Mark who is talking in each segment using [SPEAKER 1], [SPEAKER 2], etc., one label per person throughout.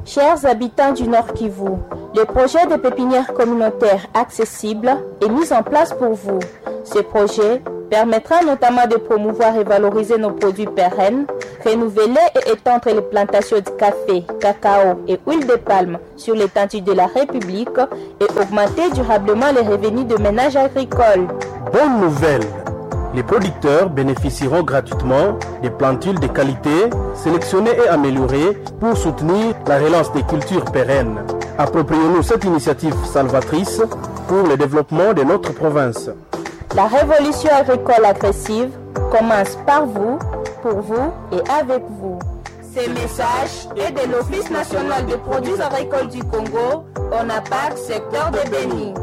[SPEAKER 1] Chers habitants du Nord Kivu, le projet de pépinière communautaire accessible est mis en place pour vous. Ce projet permettra notamment de promouvoir et valoriser nos produits pérennes, renouveler et étendre les plantations de café, cacao et huile de palme sur l'étendue de la République et augmenter durablement les revenus de ménages agricoles.
[SPEAKER 2] Bonne nouvelle les producteurs bénéficieront gratuitement des plantules de qualité sélectionnées et améliorées pour soutenir la relance des cultures pérennes. Approprions-nous cette initiative salvatrice pour le développement de notre province.
[SPEAKER 1] La révolution agricole agressive commence par vous, pour vous et avec vous. Ces messages est de l'Office national des produits agricoles du Congo, ONAPAC, secteur de Béni.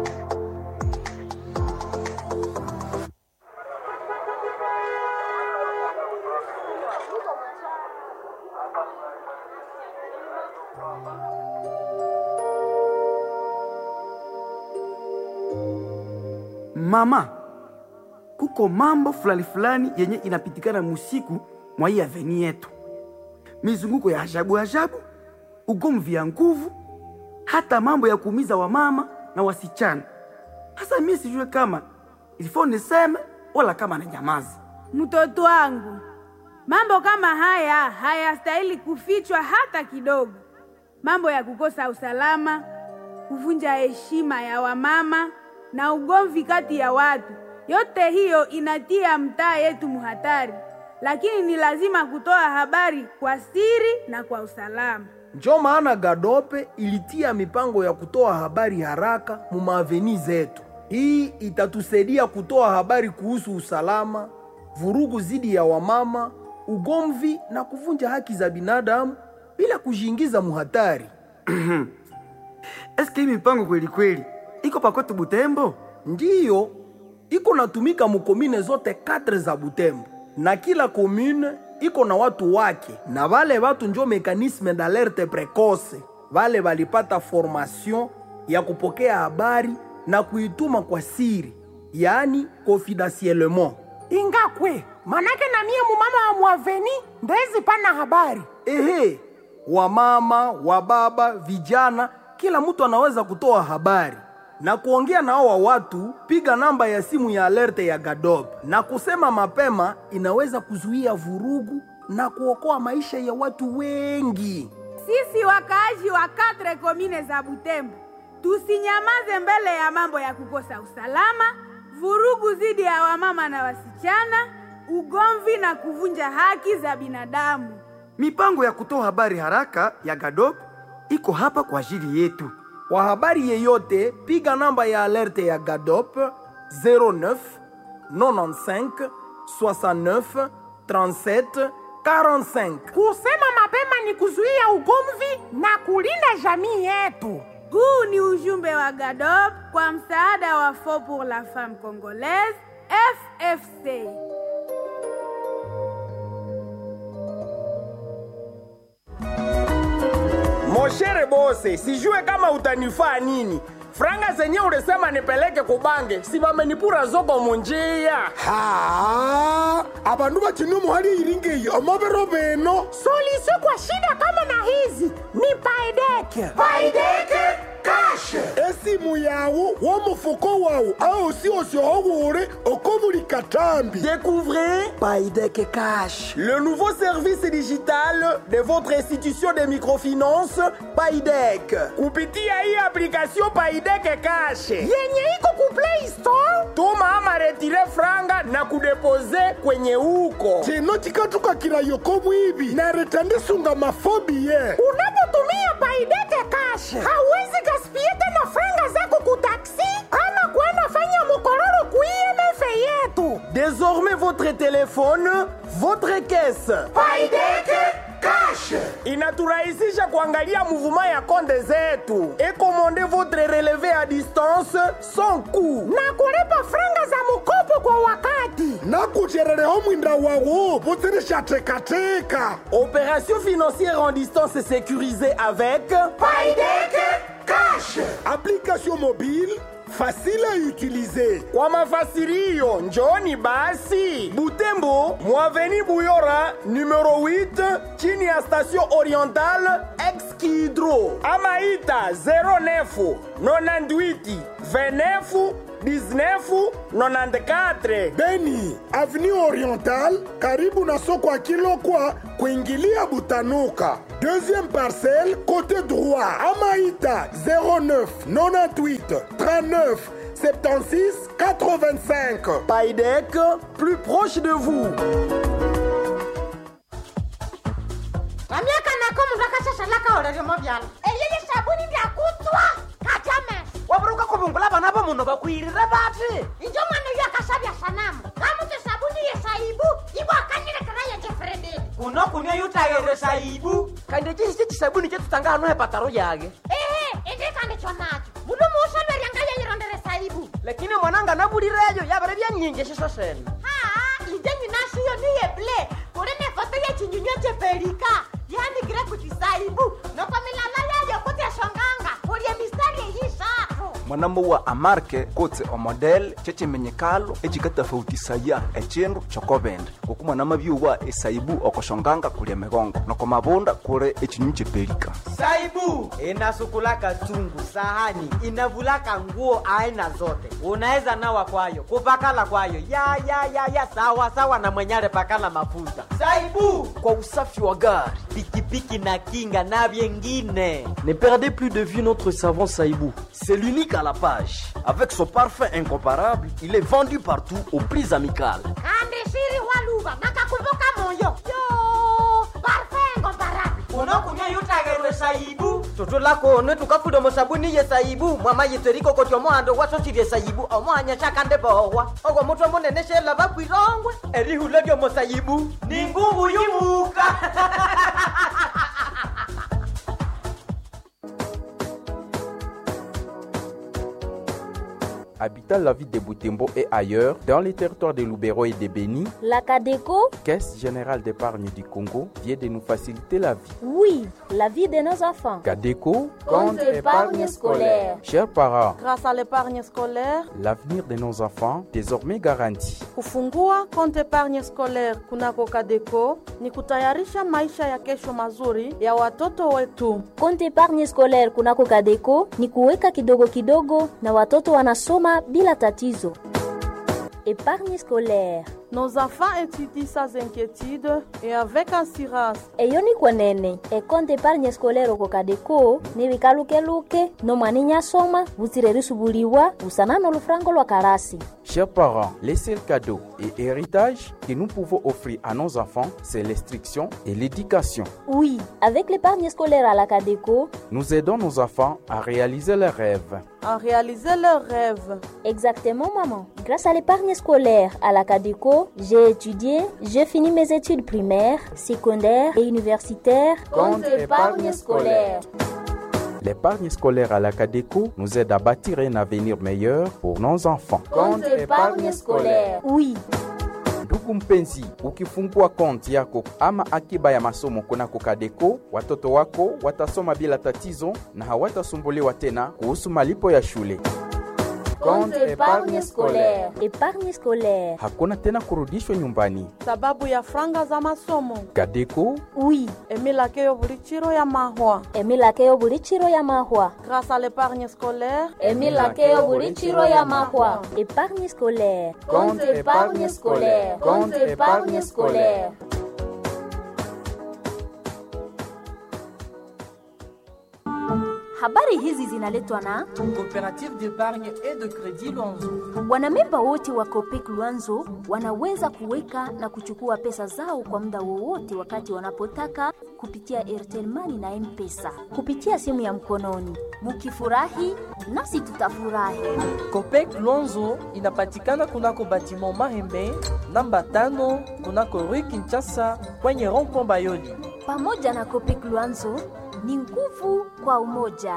[SPEAKER 3] Mama, kuko mambo fulani fulani yenye inapitikana musiku mwa hii aveni yetu, mizunguko ya ajabu ajabu, ugomvi ya nguvu, hata mambo ya kuumiza wamama na wasichana. Hasa mimi sijue kama ilifo niseme wala kama na nyamazi.
[SPEAKER 4] Mtoto wangu, mambo kama haya hayastahili kufichwa hata kidogo. Mambo ya kukosa usalama, kuvunja heshima ya wamama na ugomvi kati ya watu, yote hiyo inatia mtaa yetu muhatari, lakini ni lazima kutoa habari kwa siri na kwa usalama.
[SPEAKER 5] Njo maana Gadope ilitia mipango ya kutoa habari haraka mu maaveni zetu. Hii itatusaidia kutoa habari kuhusu usalama, vurugu zidi ya wamama, ugomvi na kuvunja haki za binadamu bila kujiingiza muhatari.
[SPEAKER 3] Eske hii mipango kweli kweli iko pakwetu Butembo?
[SPEAKER 5] Ndiyo, iko natumika mukomine zote katre za Butembo, na kila komune iko na watu wake, na vale watu njo mekanisme d'alerte precoce. Vale valipata formation ya kupokea habari na kuituma kwa siri, yaani confidentiellement.
[SPEAKER 6] ingakwe manake na mie mumama wa mwaveni ndezi pana habari
[SPEAKER 5] Ehe, wamama, wababa, vijana, kila mtu anaweza kutoa habari na kuongea na hawa watu. Piga namba ya simu ya alerte ya Gadob na kusema mapema, inaweza kuzuia vurugu na kuokoa maisha ya watu wengi.
[SPEAKER 4] Sisi wakaaji wa katre komine za Butembo tusinyamaze mbele ya mambo ya kukosa usalama, vurugu dhidi ya wamama na wasichana, ugomvi na kuvunja haki za binadamu.
[SPEAKER 3] Mipango ya kutoa habari haraka ya Gadop iko hapa kwa ajili yetu.
[SPEAKER 5] Kwa habari yeyote, piga namba ya alerte ya Gadop 09 95 69 37 45.
[SPEAKER 6] kusema mapema ni kuzuia ugomvi na kulinda jamii yetu
[SPEAKER 4] Huu ni ujumbe wa GADOP kwa msaada wa Fond pour la Femme Congolaise FFC.
[SPEAKER 7] Moshere bose, sijue kama utanifaa nini. Franga zenye ulisema nipeleke kubange, si bamenipura zoko munjia.
[SPEAKER 8] ha abandu bakina omuhali iringeyi omobero beno
[SPEAKER 6] suluhisho kwa shida kama na hizi ni paedeke
[SPEAKER 8] paideke kashe esimu yawu w'omufuko wawu aosi osiohowure oko buli katambi
[SPEAKER 7] Découvrez
[SPEAKER 5] Paideke Cash.
[SPEAKER 7] le nouveau service digital de votre institution de microfinance, Paidec. Kupitia hii application Paidec Cash.
[SPEAKER 6] yenye iko ku play store
[SPEAKER 7] Tuma ama retire franga na kudepose kwenye huko.
[SPEAKER 8] chino chikatukakila yoko mwibi nareta ndisunga mafobi ye
[SPEAKER 6] unapotumia paideke cash hauwezi gaspie tena franga zako ku taksi ama kwenda fanya mukororo ku IMF yetu
[SPEAKER 7] Désormais votre téléphone, votre caisse.
[SPEAKER 8] paideke kashe
[SPEAKER 7] inaturahisisha kuangalia mouvement ya konde zetu et commander votre relevé à distance sans coût.
[SPEAKER 6] na kulipa franga za mukopo kwa wakati
[SPEAKER 8] nakucherereho mwinda wawu buzirishatekateka
[SPEAKER 7] Opération financière en distance sécurisée avec
[SPEAKER 8] paideke kashe application mobile facile à utiliser.
[SPEAKER 7] Kwa mafasirio njoni basi Butembo, Mwaveni Buyora numero 8 chini ya station orientale Ex-Kidro ama ita 09 98 29 19 94
[SPEAKER 8] Beni, avenue orientale, karibu na soko ya Kilokwa, kuingilia Butanuka. Deuxième parcelle, côté droit, Amaïta 09 98 39 76 85.
[SPEAKER 7] Paidec, plus proche de vous.
[SPEAKER 6] vamiaka nako mundu akashashalaka oreremo vyala eyeye sabuni ndyakutswa kajames
[SPEAKER 9] waburuka kuvungula vana va munhu vakwirire vati
[SPEAKER 6] injo mwana uyo akashavya sanamu kamuti sabuni yesaibu ibwakanyilekera yejefrededi
[SPEAKER 9] kuno kunywa yutayere saibu kandi cisi cisabuni cetutanga hano hepataro yake
[SPEAKER 6] ehe indikandikyo nacho mundu muusolweryanga yeyirondere saibu
[SPEAKER 9] lakini mwananga navulireyo yavere vyanyinji ciso sene
[SPEAKER 6] haa inje nyinashiyo niyeble kuli ne foto yechinyunywa cheperika yanikire kuchisaibu noko milala yayo kutyashonganga kulye mistari eyisharu
[SPEAKER 10] mwanambo wa amarke kotse omodel cecemenyekalo ecikatafautisaya ecindu cokovende ngoku mwanama byuwa esaibu okoshonganga kulya migongo noko mavunda kuli ecinyu cepelika
[SPEAKER 9] saibu inasukulaka chungu sahani inavulaka nguo aina zote unaweza nawa kwayo kupakala kwayo ya ya ya ya sawa sawa na mwenyale pakala mafuta saibu kwa usafi wa gari pikipiki na kinga na vyengine
[SPEAKER 11] Ne perdez plus de vue notre savon Saïbou. C'est l'unique à la page. Avec son parfum incomparable, il est vendu partout aux prix amicales.
[SPEAKER 6] kandi shiri waluva nakakumbuka moyo yo parfengo barabi
[SPEAKER 9] unokunywa yutagerwe saibu toto lakone tukafuda musabuni ye saibu mwama yiteriko koti omohando wasosirye saibu omohanya shakande bohwa ogwo mutwe munene shela bakwirongwe erihula lyomo saibu ni nguvu yumuka
[SPEAKER 12] Habitant la ville de Boutembo et ailleurs, dans les territoires de Loubero et de Béni,
[SPEAKER 13] La Cadeco,
[SPEAKER 12] Caisse générale d'épargne du Congo vient de nous faciliter la vie.
[SPEAKER 13] oui, la vie de nos enfants.
[SPEAKER 12] Cadeco,
[SPEAKER 13] Compte épargne scolaire.
[SPEAKER 12] chers parents,
[SPEAKER 14] Grâce à l'épargne scolaire,
[SPEAKER 12] l'avenir de nos enfants désormais garanti.
[SPEAKER 14] kufungua konti épargne scolaire kunako Kadeco ni kutayarisha maisha ya kesho mazuri ya watoto wetu.
[SPEAKER 13] Compte épargne scolaire kunako Cadeco ni kuweka kidogo kidogo na watoto wanasoma bila tatizo. Épargne scolaire
[SPEAKER 14] Nos enfants étudient sans inquiétude et avec assurance.
[SPEAKER 13] eyo ni kwenene ekonte épargne scolaire oko Cadeco ni bikalukeluke nomwani nyasoma butsire risubuliwa busana n'olufurango lwa karasi
[SPEAKER 12] Chers parents, les seuls cadeaux et héritages que nous pouvons offrir à nos enfants, c'est l'instruction et l'éducation.
[SPEAKER 13] oui avec l'épargne scolaire à la Cadeco
[SPEAKER 12] Nous aidons nos enfants à réaliser leurs rêves.
[SPEAKER 14] À réaliser leurs rêves.
[SPEAKER 13] Exactement, maman. Grâce à l'épargne scolaire à la Cadeco, j'ai étudié, j'ai fini mes études primaires, secondaires et universitaires.
[SPEAKER 12] Compte épargne scolaire. L'épargne scolaire à la Cadeco nous aide à bâtir un avenir meilleur pour nos enfants.
[SPEAKER 13] Compte épargne scolaire. Oui.
[SPEAKER 12] ndugu mpenzi ukifungua konti yako ama akiba ya masomo kunako Cadeco, watoto wako watasoma bila tatizo na hawatasumbuliwa tena kuhusu malipo ya shule.
[SPEAKER 13] Compte épargne scolaire. Épargne scolaire.
[SPEAKER 12] Hakuna tena kurudishwa nyumbani.
[SPEAKER 14] Sababu ya franga za masomo.
[SPEAKER 12] Cadeco
[SPEAKER 13] Oui.
[SPEAKER 14] Emilakeyo buli chiro ya mahwa.
[SPEAKER 13] Emilakeyo buli chiro ya mahwa.
[SPEAKER 14] Grâce à l'épargne scolaire.
[SPEAKER 13] Emilakeyo buli chiro ya mahwa. Épargne scolaire.
[SPEAKER 12] Compte épargne scolaire.
[SPEAKER 13] Compte épargne scolaire. Habari hizi zinaletwa na
[SPEAKER 15] Coopérative d'épargne et de crédit Luanzo.
[SPEAKER 13] wanamemba wote wa Copec Luanzo wanaweza kuweka na kuchukua pesa zao kwa muda wowote wakati wanapotaka kupitia Airtel Money na M-Pesa kupitia simu ya mkononi. Mukifurahi nasi tutafurahi.
[SPEAKER 15] Copec Luanzo inapatikana kunako batiment Mahembe namba tano kunako Rue Kinshasa kwenye rond-point Bayoli.
[SPEAKER 13] Pamoja na Copec Luanzo ni nguvu kwa umoja.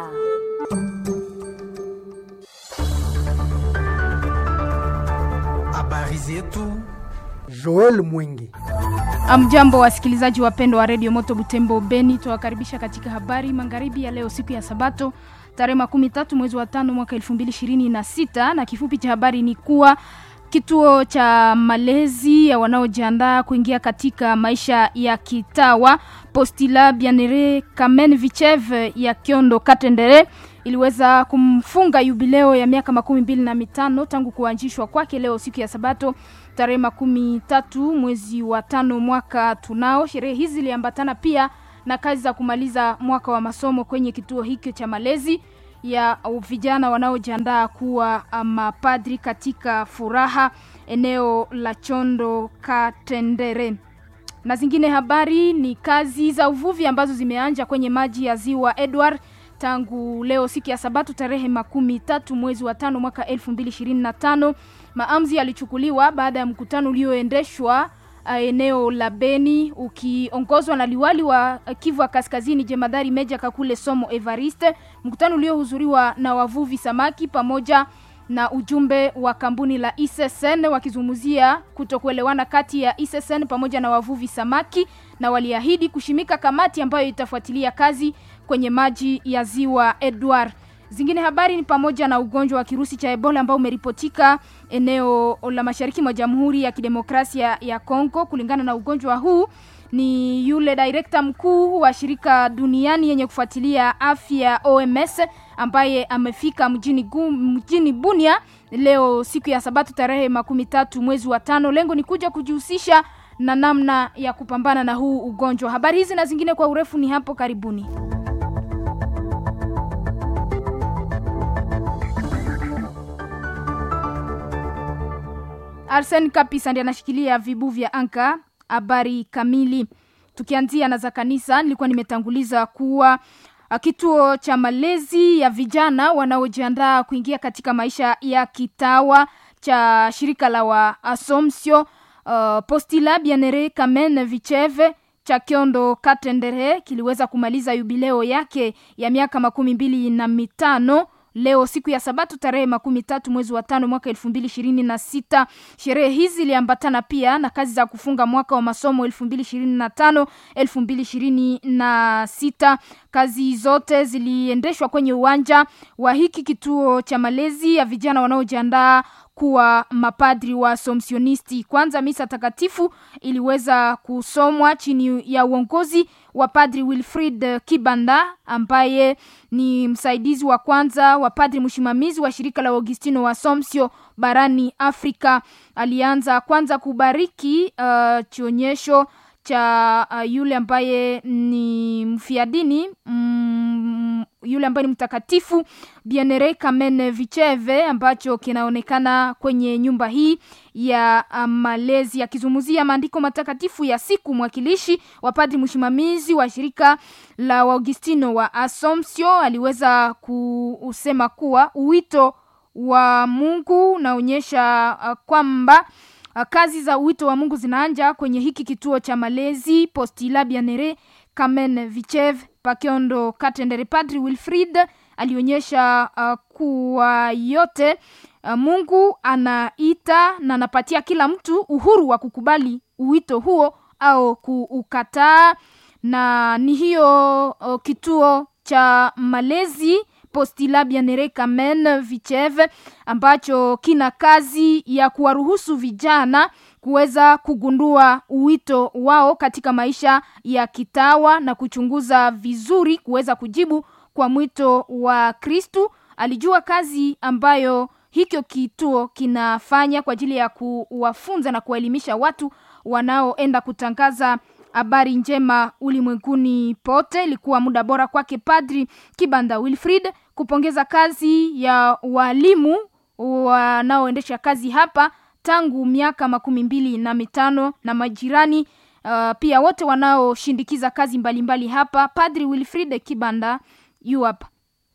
[SPEAKER 16] Habari zetu. Joel Mwingi.
[SPEAKER 17] Amjambo wasikilizaji wapendwa wa redio Moto Butembo Beni, tuwakaribisha katika habari magharibi ya leo, siku ya Sabato tarehe makumi tatu mwezi wa tano mwaka elfu mbili ishirini na sita na kifupi cha habari ni kuwa kituo cha malezi ya wanaojiandaa kuingia katika maisha ya kitawa Postila Bianere Kamen Vichev ya Kiondo Katendere iliweza kumfunga yubileo ya miaka makumi mbili na mitano tangu kuanzishwa kwake leo siku ya Sabato tarehe makumi tatu mwezi wa tano mwaka tunao. Sherehe hizi ziliambatana pia na kazi za kumaliza mwaka wa masomo kwenye kituo hiki cha malezi ya vijana wanaojiandaa kuwa mapadri katika furaha eneo la Chondo Katendere. Na zingine habari ni kazi za uvuvi ambazo zimeanja kwenye maji ya ziwa Edward tangu leo siku ya Sabato tarehe makumi tatu mwezi wa tano mwaka elfu mbili ishirini na tano. Maamuzi yalichukuliwa baada ya mkutano ulioendeshwa eneo la Beni ukiongozwa na liwali wa Kivu ya Kaskazini jemadari Meja Kakule Somo Evariste, mkutano uliohudhuriwa na wavuvi samaki pamoja na ujumbe wa kampuni la ISSN wakizungumzia kutokuelewana kati ya ISSN pamoja na wavuvi samaki, na waliahidi kushimika kamati ambayo itafuatilia kazi kwenye maji ya ziwa Edward. Zingine habari ni pamoja na ugonjwa wa kirusi cha Ebola ambao umeripotika eneo la mashariki mwa Jamhuri ya Kidemokrasia ya Kongo. Kulingana na ugonjwa huu, ni yule direkta mkuu wa shirika duniani yenye kufuatilia afya OMS ambaye amefika mjini, gu, mjini Bunia leo siku ya Sabato tarehe makumi tatu mwezi wa tano. Lengo ni kuja kujihusisha na namna ya kupambana na huu ugonjwa. Habari hizi na zingine kwa urefu ni hapo karibuni. Arsen Kapisa ndiye anashikilia vibu vya anka. Habari kamili, tukianzia na za kanisa, nilikuwa nimetanguliza kuwa kituo cha malezi ya vijana wanaojiandaa kuingia katika maisha ya kitawa cha shirika la wa Asomsio uh, Postila Bienere Kamen Vicheve cha Kiondo Katendere kiliweza kumaliza yubileo yake ya miaka makumi mbili na mitano leo siku ya Sabato tarehe makumi tatu mwezi wa tano mwaka elfu mbili ishirini na sita. Sherehe hizi ziliambatana pia na kazi za kufunga mwaka wa masomo elfu mbili ishirini na tano elfu mbili ishirini na sita. Kazi zote ziliendeshwa kwenye uwanja wa hiki kituo cha malezi ya vijana wanaojiandaa kuwa mapadri wa somsionisti. Kwanza misa takatifu iliweza kusomwa chini ya uongozi wa padri Wilfrid Kibanda ambaye ni msaidizi wa kwanza wa padri msimamizi wa shirika la Augustino wa Somsio barani Afrika. Alianza kwanza kubariki uh, chionyesho cha uh, yule ambaye ni mfiadini mm, yule ambaye ni mtakatifu Bienere Kamen Vicheve ambacho kinaonekana kwenye nyumba hii ya malezi akizungumzia maandiko matakatifu ya siku. Mwakilishi wa padri msimamizi wa shirika la Augustino wa Asomsio aliweza kusema kuwa uwito wa Mungu unaonyesha uh, kwamba kazi za wito wa Mungu zinaanja kwenye hiki kituo cha malezi Postila Bienere Kamen Vichev Pakiondo Katendere. Padri Wilfrid alionyesha uh, kuwa yote uh, Mungu anaita na anapatia kila mtu uhuru wa kukubali uwito huo au kuukataa, na ni hiyo uh, kituo cha malezi Postila Bienere Kamen Vicheve ambacho kina kazi ya kuwaruhusu vijana kuweza kugundua uwito wao katika maisha ya kitawa na kuchunguza vizuri kuweza kujibu kwa mwito wa Kristu. Alijua kazi ambayo hicho kituo kinafanya kwa ajili ya kuwafunza na kuwaelimisha watu wanaoenda kutangaza habari njema ulimwenguni pote. Ilikuwa muda bora kwake Padri Kibanda Wilfrid kupongeza kazi ya walimu wanaoendesha kazi hapa tangu miaka makumi mbili na mitano na majirani uh, pia wote wanaoshindikiza kazi mbalimbali mbali hapa. Padri Wilfrid Kibanda yu hapa.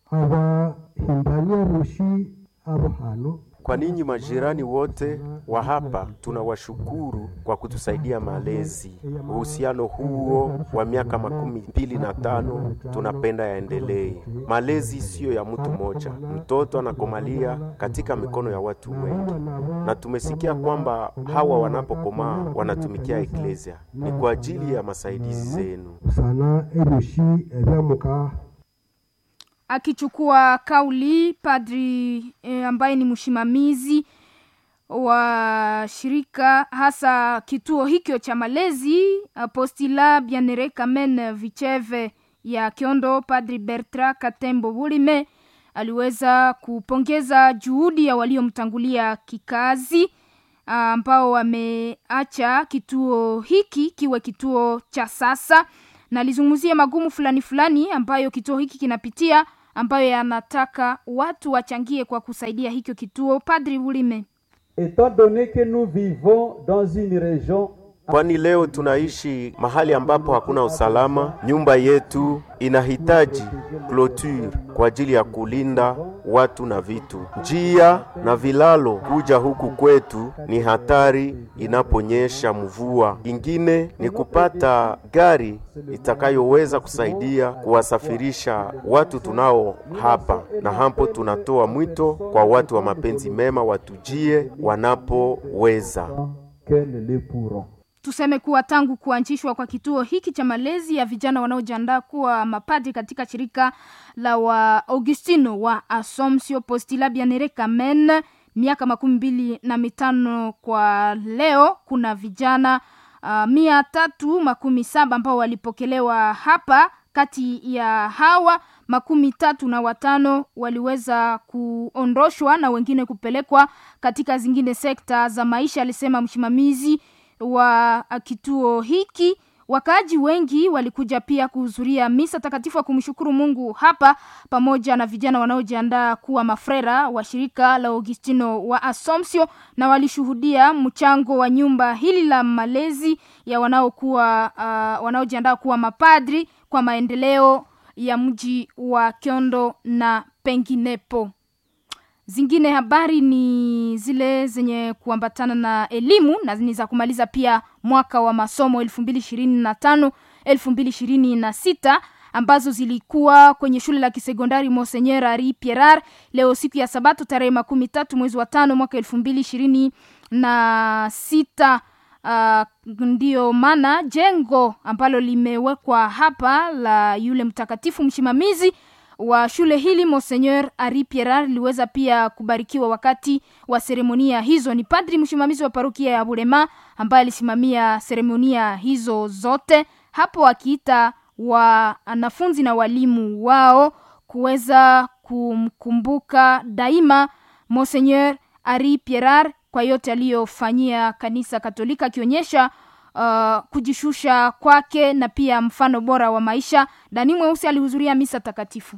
[SPEAKER 18] abahimbanye rushi abo hano
[SPEAKER 19] Kwa ninyi majirani wote wa hapa tunawashukuru kwa kutusaidia malezi. Uhusiano huo wa miaka makumi mbili na tano tunapenda yaendelee. Malezi siyo ya mtu mmoja, mtoto anakomalia katika mikono ya watu wengi, na tumesikia kwamba hawa wanapokomaa wanatumikia eklesia. Ni kwa ajili ya masaidizi zenu.
[SPEAKER 18] sana erushi ebyamuka
[SPEAKER 17] akichukua kauli padri e, ambaye ni msimamizi wa shirika hasa kituo hikyo cha malezi apostila bianere kamen vicheve ya kiondo padri bertra katembo bulime aliweza kupongeza juhudi ya waliomtangulia kikazi ambao wameacha kituo hiki kiwe kituo cha sasa na alizungumzia magumu fulani fulani ambayo kituo hiki kinapitia ambayo yanataka watu wachangie kwa kusaidia hikyo kituo padri bulime
[SPEAKER 20] Étant donné que nous vivons dans une région
[SPEAKER 19] kwani leo tunaishi mahali ambapo hakuna usalama. Nyumba yetu inahitaji clôture kwa ajili ya kulinda watu na vitu. Njia na vilalo kuja huku kwetu ni hatari inaponyesha mvua. Ingine ni kupata gari itakayoweza kusaidia kuwasafirisha watu tunao hapa, na hapo tunatoa mwito kwa watu wa mapenzi mema watujie wanapoweza.
[SPEAKER 20] qu'elles le pourront.
[SPEAKER 17] tuseme kuwa tangu kuanzishwa kwa kituo hiki cha malezi ya vijana wanaojiandaa kuwa mapadri katika shirika la wa augustino wa asomsio postila bianere kamen miaka makumi mbili na mitano kwa leo kuna vijana uh, mia tatu makumi saba ambao walipokelewa hapa kati ya hawa makumi tatu na watano waliweza kuondoshwa na wengine kupelekwa katika zingine sekta za maisha alisema msimamizi wa kituo hiki wakaaji wengi walikuja pia kuhudhuria misa takatifu wa kumshukuru mungu hapa pamoja na vijana wanaojiandaa kuwa mafrera wa shirika la augustino wa asomsio na walishuhudia mchango wa nyumba hili la malezi ya wanaokuwa uh, wanaojiandaa kuwa mapadri kwa maendeleo ya mji wa kyondo na penginepo zingine habari ni zile zenye kuambatana na elimu na ni za kumaliza pia mwaka wa masomo elfu mbili ishirini na tano elfu mbili ishirini na sita ambazo zilikuwa kwenye shule la kisekondari Monseigneur Ari Pierar leo siku ya Sabato tarehe makumi tatu mwezi wa tano mwaka elfu mbili ishirini na sita. Uh, ndiyo maana jengo ambalo limewekwa hapa la yule mtakatifu msimamizi wa shule hili Monseigneur Ari Pierar liweza pia kubarikiwa wakati wa seremonia hizo. Ni padri msimamizi wa parokia ya Bulema ambaye alisimamia seremonia hizo zote hapo, akiita wanafunzi na walimu wao kuweza kumkumbuka daima Monseigneur Ari Pierar kwa yote aliyofanyia kanisa Katolika, akionyesha uh, kujishusha kwake na pia mfano bora wa maisha. Dani Mweusi alihudhuria misa takatifu.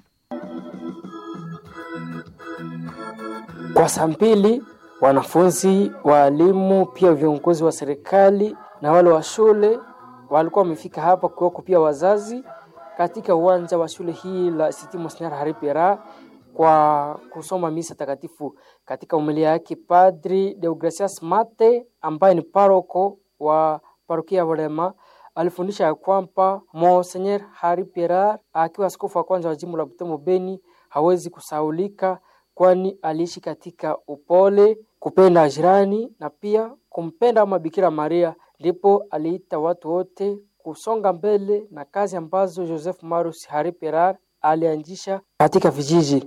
[SPEAKER 21] Kwa saa mbili wanafunzi, waalimu, pia viongozi wa serikali na wale wa shule walikuwa wamefika hapa, kuwako pia wazazi katika uwanja wa shule hii la Institut Monseigneur Hari Pierre kwa kusoma misa takatifu. Katika umilia yake, Padri Deogracias Mate ambaye ni paroko wa parokia ya Bulema alifundisha ya kwamba Monseigneur Hari Pierre akiwa askofu wa kwanza wa jimbo la Butembo Beni hawezi kusaulika kwani aliishi katika upole, kupenda jirani na pia kumpenda Mama Bikira Maria. Ndipo aliita watu wote kusonga mbele na kazi ambazo Joseph Marus Hari Perar alianzisha katika vijiji.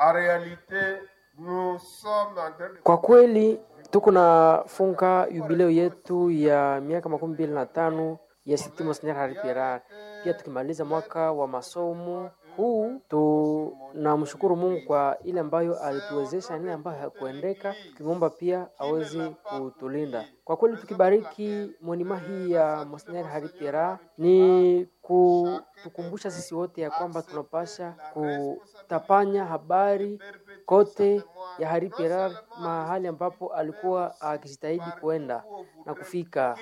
[SPEAKER 21] Kwa kweli tuko nafunga jubileo yetu ya miaka makumi mbili na tano ya Institut Monseigneur Hari Perar, pia tukimaliza mwaka wa masomo huu tunamshukuru Mungu kwa ile ambayo alituwezesha, ile ambayo hakuendeka, tukimwomba pia aweze kutulinda. Kwa kweli tukibariki monima hii ya Monseigneur Hari Pierre ni kutukumbusha sisi wote ya kwamba tunapasha kutapanya habari kote ya Hari Pierre mahali ambapo alikuwa akijitahidi kuenda na kufika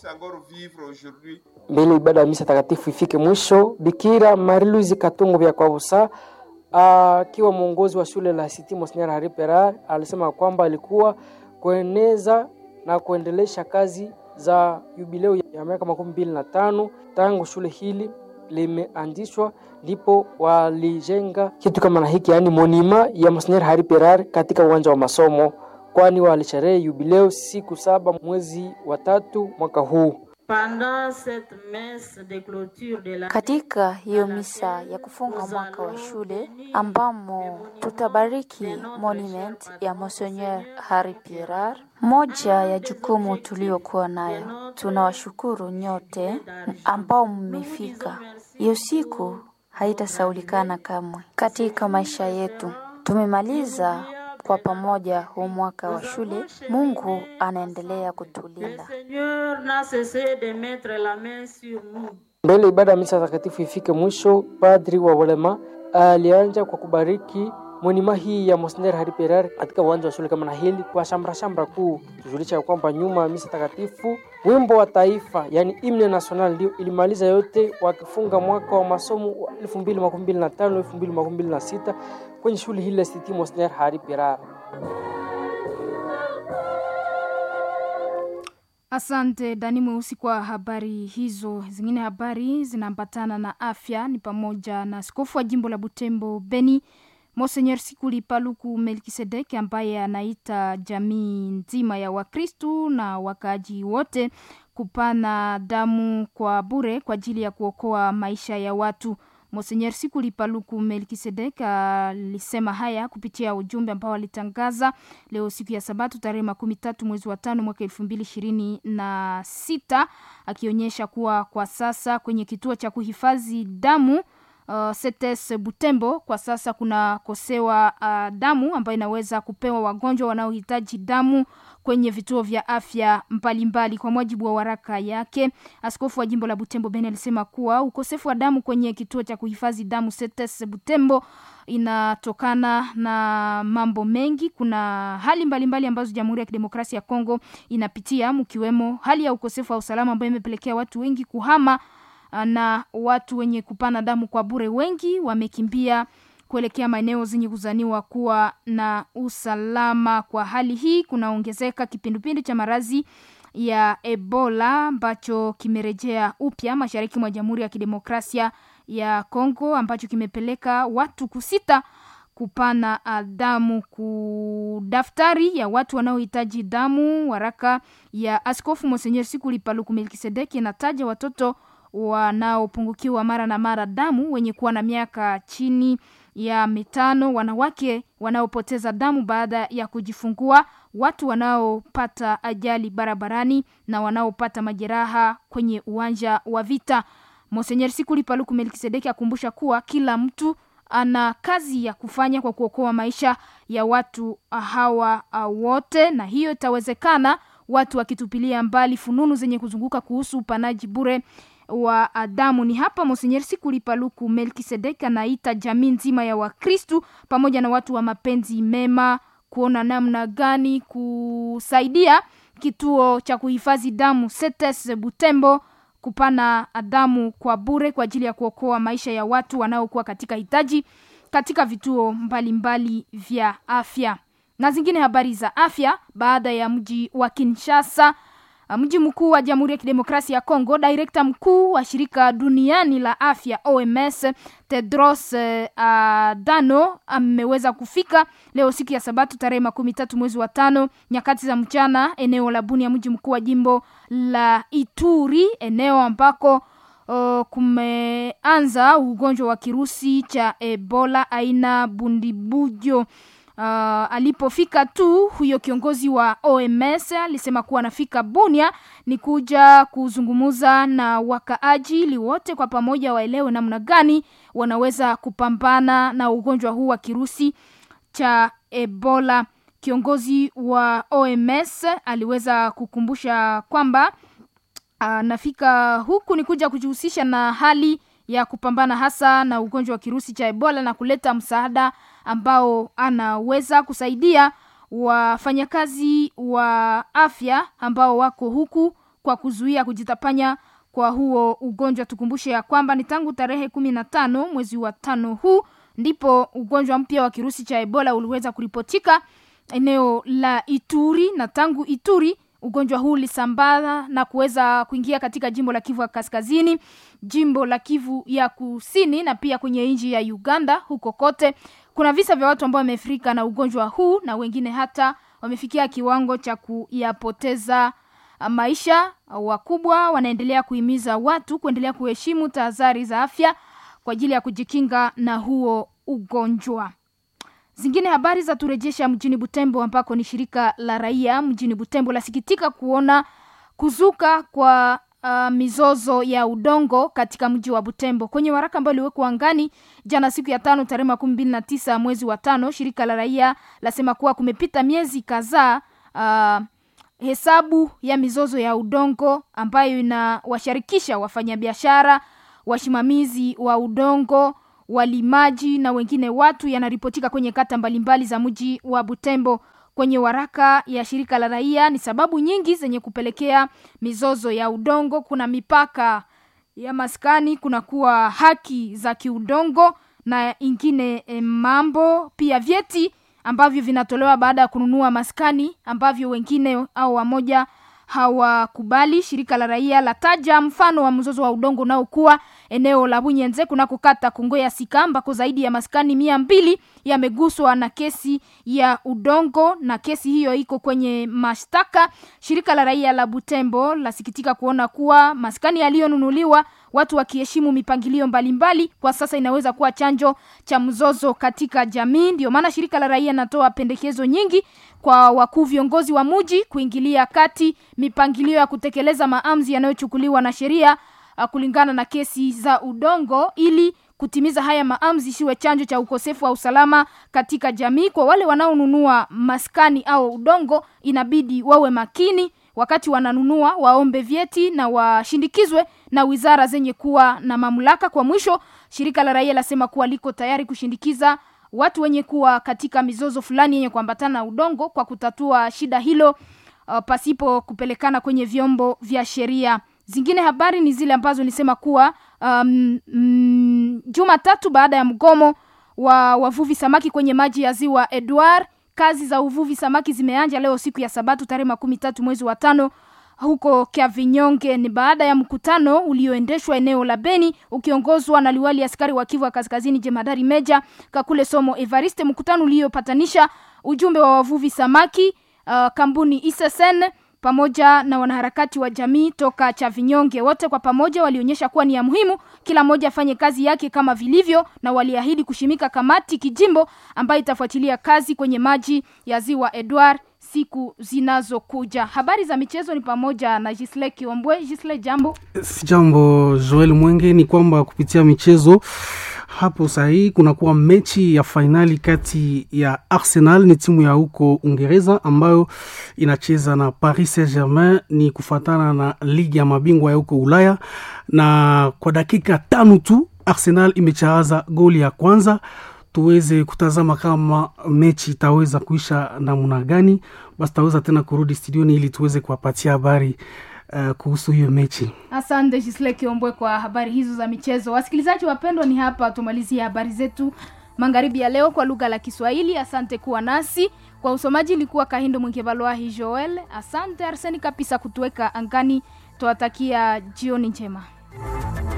[SPEAKER 21] mbele ibada ya misa takatifu ifike mwisho. Bikira Marie-Louise Katungu vya Kwabusa akiwa mwongozi wa shule la Institut Monseigneur Hari Pierre alisema kwamba alikuwa kueneza na kuendelesha kazi za jubileo ya miaka makumi mbili na tano tangu shule hili limeanzishwa, ndipo walijenga kitu kama na hiki, yaani monima ya Monseigneur Hari Pierre katika uwanja wa masomo, kwani walisherehe jubileo siku saba mwezi wa tatu mwaka huu
[SPEAKER 2] Katika hiyo misa ya kufunga mwaka wa shule ambamo tutabariki monument ya Monseigneur Harry Pierar, moja ya jukumu tuliokuwa nayo. Tunawashukuru nyote ambao mmefika. Hiyo siku haitasaulikana kamwe katika maisha yetu. Tumemaliza kwa pamoja huu mwaka wa shule. Mungu anaendelea kutulinda.
[SPEAKER 21] Mbele ibada ya misa takatifu ifike mwisho, padri wa walema alianja kwa kubariki monima hii ya Monseigneur Harry Pereira katika uwanja wa shule kama na hili kwa shamra shamra kuu, tujulisha ya kwamba nyuma ya misa takatifu wimbo wa taifa yani himne national ndio ilimaliza yote, wakifunga mwaka wa masomo wa 2025 2026 kwenye shule hili la City Monseigneur Harry Pereira.
[SPEAKER 17] Asante Dani Mweusi kwa habari hizo. Zingine habari zinaambatana na afya ni pamoja na askofu wa jimbo la Butembo Beni Monsenyer Sikuli Paluku Melkisedek ambaye anaita jamii nzima ya Wakristu na wakaaji wote kupana damu kwa bure kwa ajili ya kuokoa maisha ya watu. Monsenyer Sikuli Paluku Melkisedek alisema haya kupitia ujumbe ambao alitangaza leo siku ya Sabato tarehe makumi tatu mwezi wa tano mwaka elfu mbili ishirini na sita akionyesha kuwa kwa sasa kwenye kituo cha kuhifadhi damu Uh, Setes Butembo kwa sasa kuna kosewa uh, damu ambayo inaweza kupewa wagonjwa wanaohitaji damu kwenye vituo vya afya mbalimbali mbali. Kwa mujibu wa waraka yake, askofu wa jimbo la Butembo Beni alisema kuwa ukosefu wa damu kwenye kituo cha kuhifadhi damu Setes Butembo inatokana na mambo mengi. Kuna hali mbalimbali mbali ambazo Jamhuri ya Kidemokrasia ya Kongo inapitia, mkiwemo hali ya ukosefu wa usalama ambayo imepelekea watu wengi kuhama na watu wenye kupana damu kwa bure wengi wamekimbia kuelekea maeneo zenye kuzaniwa kuwa na usalama. Kwa hali hii kunaongezeka kipindupindu cha marazi ya Ebola ambacho kimerejea upya mashariki mwa Jamhuri ya Kidemokrasia ya Kongo ambacho kimepeleka watu kusita kupana damu ku daftari ya watu wanaohitaji damu. Waraka ya Askofu Monsenyer Sikuli Paluku Melkisedeki inataja watoto wanaopungukiwa mara na mara damu wenye kuwa na miaka chini ya mitano, wanawake wanaopoteza damu baada ya kujifungua, watu wanaopata ajali barabarani na wanaopata majeraha kwenye uwanja wa vita. Monsenyer Sikuli Paluku Melkisedeki akumbusha kuwa kila mtu ana kazi ya kufanya kwa kuokoa maisha ya watu hawa wote, na hiyo itawezekana watu wakitupilia mbali fununu zenye kuzunguka kuhusu upanaji bure wa damu. Ni hapa Monsenyer Sikuli Paluku Melkisedek anaita jamii nzima ya Wakristu pamoja na watu wa mapenzi mema kuona namna gani kusaidia kituo cha kuhifadhi damu Setes Butembo kupana damu kwa bure kwa ajili ya kuokoa maisha ya watu wanaokuwa katika hitaji katika vituo mbalimbali mbali vya afya. Na zingine habari za afya, baada ya mji wa Kinshasa mji mkuu wa Jamhuri ya Kidemokrasia ya Kongo, direkta mkuu wa shirika duniani la afya OMS Tedros uh, Adhanom ameweza kufika leo siku ya Sabato tarehe makumi tatu mwezi wa tano nyakati za mchana eneo la Bunia, mji mkuu wa jimbo la Ituri, eneo ambako uh, kumeanza ugonjwa wa kirusi cha Ebola aina bundibujo. Uh, alipofika tu huyo kiongozi wa OMS alisema kuwa anafika Bunia ni kuja kuzungumuza na wakaaji ili wote kwa pamoja waelewe namna gani wanaweza kupambana na ugonjwa huu wa kirusi cha Ebola. Kiongozi wa OMS aliweza kukumbusha kwamba anafika uh, huku ni kuja kujihusisha na hali ya kupambana hasa na ugonjwa wa kirusi cha Ebola na kuleta msaada ambao anaweza kusaidia wafanyakazi wa afya ambao wako huku kwa kuzuia kujitapanya kwa huo ugonjwa. Tukumbushe ya kwamba ni tangu tarehe kumi na tano mwezi wa tano huu ndipo ugonjwa mpya wa kirusi cha Ebola uliweza kuripotika eneo la Ituri, na tangu Ituri ugonjwa huu ulisambaa na kuweza kuingia katika jimbo la Kivu ya Kaskazini, jimbo la Kivu ya Kusini na pia kwenye nchi ya Uganda. Huko kote kuna visa vya watu ambao wameathirika na ugonjwa huu na wengine hata wamefikia kiwango cha kuyapoteza maisha. Wakubwa wanaendelea kuhimiza watu kuendelea kuheshimu tahadhari za afya kwa ajili ya kujikinga na huo ugonjwa. Zingine habari za turejesha mjini Butembo ambako ni shirika la raia mjini Butembo lasikitika kuona kuzuka kwa uh, mizozo ya udongo katika mji wa Butembo. Kwenye waraka ambao uliwekwa angani jana siku ya tano tarehe makumi mbili na tisa mwezi wa tano, shirika la raia lasema kuwa kumepita miezi kadhaa uh, hesabu ya mizozo ya udongo ambayo inawashirikisha wafanyabiashara, wasimamizi wa udongo, walimaji na wengine watu yanaripotika kwenye kata mbalimbali za mji wa Butembo. Kwenye waraka ya shirika la raia, ni sababu nyingi zenye kupelekea mizozo ya udongo. Kuna mipaka ya maskani, kuna kuwa haki za kiudongo na ingine e, mambo pia vyeti ambavyo vinatolewa baada ya kununua maskani ambavyo wengine au wamoja hawakubali. Shirika la raia lataja mfano wa mzozo wa udongo unaokuwa eneo la Bunyenze kunako kata Kongo ya Sika ambako zaidi ya maskani mia mbili yameguswa na kesi ya udongo, na kesi hiyo iko kwenye mashtaka. Shirika la raia la Butembo lasikitika kuona kuwa maskani yaliyonunuliwa watu wakiheshimu mipangilio mbalimbali mbali, kwa sasa inaweza kuwa chanjo cha mzozo katika jamii. Ndio maana shirika la raia natoa pendekezo nyingi kwa wakuu viongozi wa muji kuingilia kati mipangilio ya kutekeleza maamuzi yanayochukuliwa na sheria kulingana na kesi za udongo ili kutimiza haya maamuzi siwe chanjo cha ukosefu wa usalama katika jamii. Kwa wale wanaonunua maskani au udongo, inabidi wawe makini wakati wananunua, waombe vyeti na washindikizwe na wizara zenye kuwa na mamlaka. Kwa mwisho, shirika la raia lasema kuwa liko tayari kushindikiza watu wenye kuwa katika mizozo fulani yenye kuambatana na udongo kwa kutatua shida hilo uh, pasipo kupelekana kwenye vyombo vya sheria. Zingine habari ni zile ambazo nisema kuwa um, mm, Jumatatu baada ya mgomo wa wavuvi samaki kwenye maji ya ziwa Edward, kazi za uvuvi samaki zimeanja leo siku ya Sabato tarehe makumi tatu mwezi wa tano huko Kavinyonge. Ni baada ya mkutano ulioendeshwa eneo la Beni ukiongozwa na liwali askari wa Kivu Kaskazini jemadari Meja Kakule Somo Evariste, mkutano uliopatanisha ujumbe wa wavuvi samaki uh, kampuni Isesen pamoja na wanaharakati wa jamii toka Chavinyonge. Wote kwa pamoja walionyesha kuwa ni ya muhimu kila mmoja afanye kazi yake kama vilivyo, na waliahidi kushimika kamati kijimbo ambayo itafuatilia kazi kwenye maji ya ziwa Edward siku zinazokuja. Habari za michezo ni pamoja na Gisle Kiombwe. Gisle, jambo.
[SPEAKER 1] Jambo Joel Mwenge, ni kwamba kupitia michezo hapo sahii kunakuwa mechi ya fainali kati ya Arsenal, ni timu ya huko Uingereza ambayo inacheza na Paris Saint-Germain, ni kufuatana na ligi ya mabingwa ya huko Ulaya, na kwa dakika tano tu Arsenal imechaza goli ya kwanza tuweze kutazama kama mechi itaweza kuisha namna gani. Basi taweza tena kurudi studioni ili tuweze kuwapatia habari uh, kuhusu hiyo mechi.
[SPEAKER 17] Asante Gisle Kiombwe kwa habari hizo za michezo. Wasikilizaji wapendwa, ni hapa tumalizie habari zetu magharibi ya leo kwa lugha la Kiswahili. Asante kuwa nasi kwa usomaji, ilikuwa Kahindo Mwingevalwahi Joel. Asante Arseni Kapisa kutuweka angani. Tuwatakia jioni njema.